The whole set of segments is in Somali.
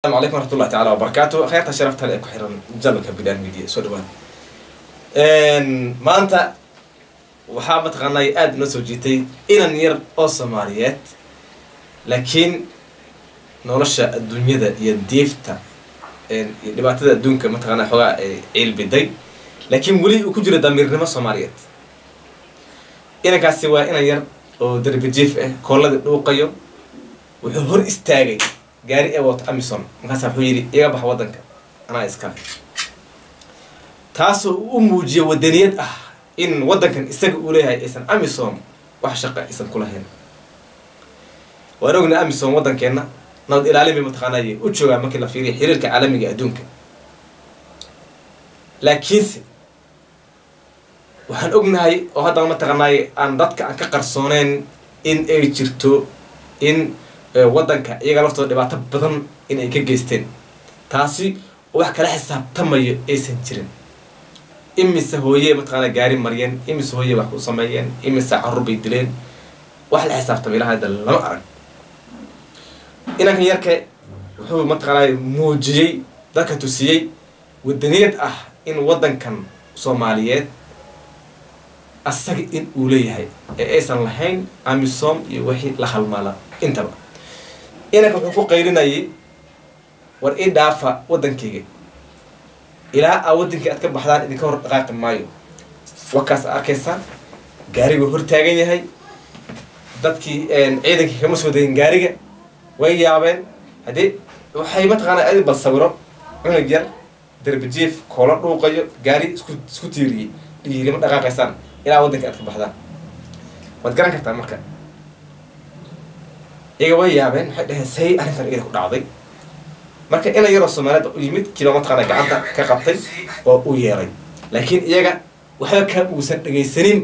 السلام عليكم ورحمة الله تعالى وبركاته خيرتا شرفت هلا ku xiran jalka bidaan media soo dhawaan maanta waxaa mataqaanay aada noo soo jiitay inan yar oo soomaaliyeed laakiin nolosha adduunyada iyo diifta iyo dhibaatada adduunka mataqaana xoogaa ay ciilbiday laakiin weli uu ku jiro damiirnimo soomaaliyeed inankaasi waa inan yar oo darbi jiif ah kooladii dhuuqayo wuxuu hor istaagay gaari ee wato amison markaasa wuxuu yidhi iga bax waddanka anaa iskale taasoo u muujiya wadaniyad ah in waddankan isaga uu leeyahay aysan amison wax shaqa aysan ku lahayn waan ogna amison waddankeenna nabad ilaalin bay mataqaanay u joogaa markii la fiiriya xiriirka caalamiga adduunka laakiinse waxaan ognahay oo haddana mataqaanay aan dadka aan ka qarsooneyn in ay jirto in waddanka iyaga laftooda dhibaato badan in ay ka geysteen taasi wax kala xisaabtamayo aysan jirin imise hooye mataqaana gaari mariyeen imise hooye wax ku sameeyeen imise carruur bay dileen wax la xisaabtamay ilaha hadda lama arag inankan yarka wuxuu mataqaanaa muujiyey dadka tusiyey wadaniyad ah in waddankan soomaaliyeed asaga in uu leeyahay ee aysan lahayn amisom iyo wixii la halmaala intaba inanka wuxuu ku qaylinayay war ii dhaafa waddankayga ilaa aa waddankii aad ka baxdaan idinka hor dhaqaaqi maayo wakaas a arkaysaan gaariguu hor taagan yahay dadkii ciidankii kama soo degin gaariga way yaabeen haddii waxay mataqaana adi bal sawiro cunug yar darbijiif koola dhuuqayo gaari isku isku tiiriyey dhiiri ma dhaqaaqaysaan ilaa waddanka aad ka baxdaan waad garan kartaa marka iyaga way yaabeen waxay dhaheen say arrintan iyada ku dhacday marka ina yaroo soomaaliyada u yimid kiiba mataqaana gacanta ka qabtay oo u yeeray laakiin iyaga waxba kaa uusan dhegaysanin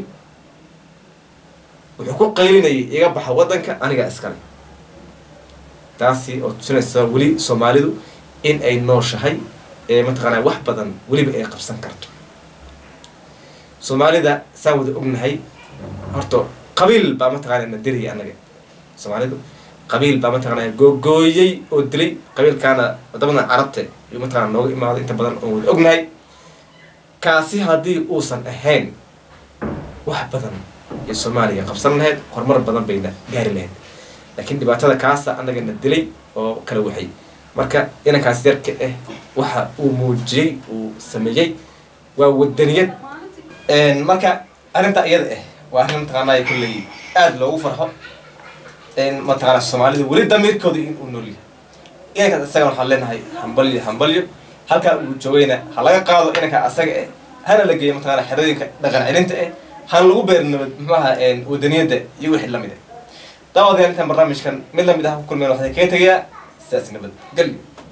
wuxuu ku qaylinayay iga baxa waddanka aniga iskale taasi oo tusinaysa weli soomaalidu in ay nooshahay ee mataqaanaa wax badan weliba ay qabsan karto soomaalida saan wada ognahay horta qabiil baa mataqaana na diraya anaga soomaalidu qabiil baa mataqaanaa googooyey oo dilay qabiilkaana wadamada carabta ayuu mataqana nooga imaaday inta badan oon wada ognahay kaasi haddii uusan ahayn wax badan iyo soomaaliya qabsan lahayd horumar badan bayna gaari lahayd laakiin dhibaatada kaasa anaga na dilay oo kala waxay marka inankaas yarka ah waxa uu muujiyey uu sameeyey waa wadaniyad marka arrinta iyada ah waa arrin mataqaanaa kulley aada loogu farxo mataqaana soomaalida weli damiirkooda in uu nool yahay inankaas isaga waxaan leenahay hambalyo hambalyo halkaa uu joogayna ha laga qaado inanka asaga ah hana la geeyo mataqaana xerooyinka dhaqan celinta ah hana lagu beer nabad muxuaha wadaniyadda iyo wixii lamid ah daawadayaal intaan barnaamijkan mid lamid ah ku kulmeen waxaan kaga tegayaa sidaas nabad gelyo